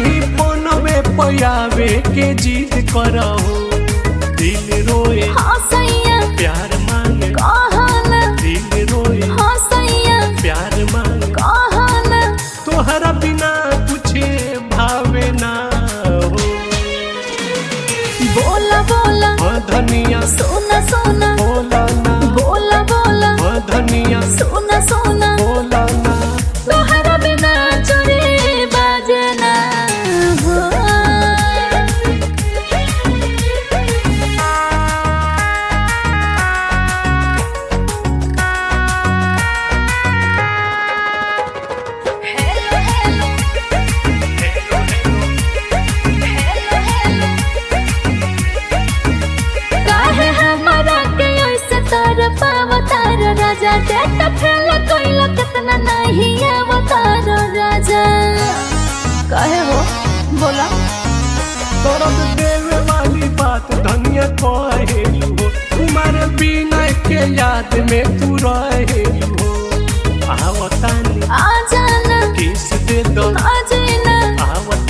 नहीं फोनवे पयावे के जीत करहो दिल रोए हाँ सैया प्यार मांगे कहना दिल रोए हाँ सैया प्यार मांगे कहना तोहरा बिना तुझे भावे ना हो बोला बोला हाँ धनिया सोना सोना बोला ना बोला बोला हाँ धनिया सोना सोना बोला ना तोहरा बिना चोरी बाजना हो हेलो हेलो हेलो हेलो काहे हमरा के ऐसे तार पावतार राजा देख फेल कोइला कितना नहीं अवतार राजा काहे हो बोला दर्द देवे वाली बात धनिया कहेलू हो तुम्हारे बिना के याद में तू रहेलू हो आवतानी आ जाना किस दे दो आ जाना आवतानी